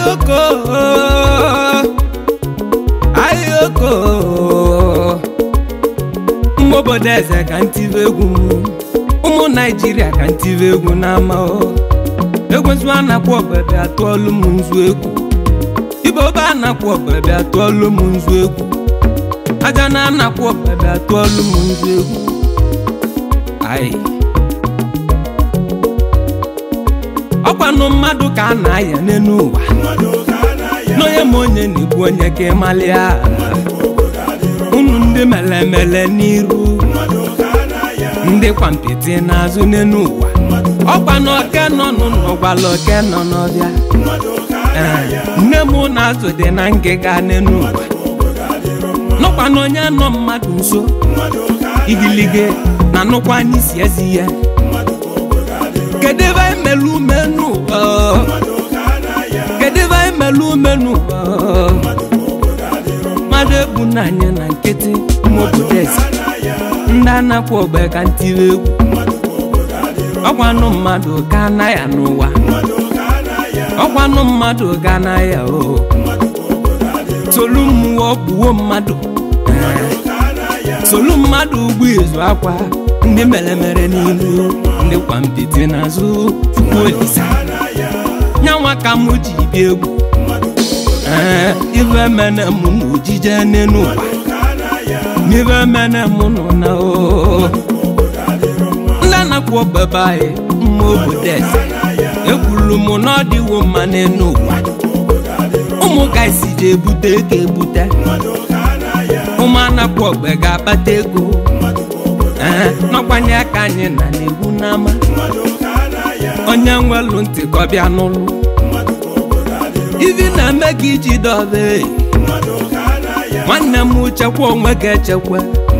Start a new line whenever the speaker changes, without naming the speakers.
ayoko ayoko ụmụ obodo eze ka ntive egwu ụmụ naijiria ka ntive egwu n'ama egwezu anakwa ọbebe atụọlụ m nzu egwu ibe obe anakwa ọbebe atụọlụ m nzu egwu aja na anakwa ọbebe atụọlụ m nzu egwu ayi ọkwanụ mmadụ ka a na-aya n'elu ụwa n'onye ma onye na-egbu onye ka ịmalịa unu ndị melemele n'iru ndị kwampiti n'azụ n'elu ụwa ọkwa na oke nọ n'ụlọ gwala oke nọ n'ọbịa Ee, nne m na-azụ dị na ngịga n'elu ụwa nọkwa na onye nọ mmadụ nso igilige na nụkwa anyị si ezi ya kedu ebe anyị mere ume n'ụwa kedu ebe anyị mere ume n'ụwa mmadụ egbu na anyị na nkịtị ụmụ obodo eze ndị anakwa ogbe ka ntiri egwu ọkwanụ mmadụ ka anaghị n'ụwa ọkwanụ mmadụ ga anaghị o tolu mmụọ gbuo mmadụ solu mmadụ ugbu izu akwa ndị mere mere n'ilu ndị kwampiti n'azụ chukwu olisa nyanwa ka mụ ji bịa egwu ee ife mene mụ na ojije n'elu ụwa n'ife mene mụ nọ na o ndị anakwa ọbebe anyị mma obodo eze ekwuru m na ọ dịwo mma n'elu ụwa ụmụ ka isi ji ebute ego ebute ụmụ anakwa ogbe ga-akpata ego ee n'ọkwanye aka anyị na na-egwu n'ama onye nwelu ntị ka ọ bịa n'ụlọ ivi na-eme ka iji dọbe nwanne m chekwa onwe ga echekwa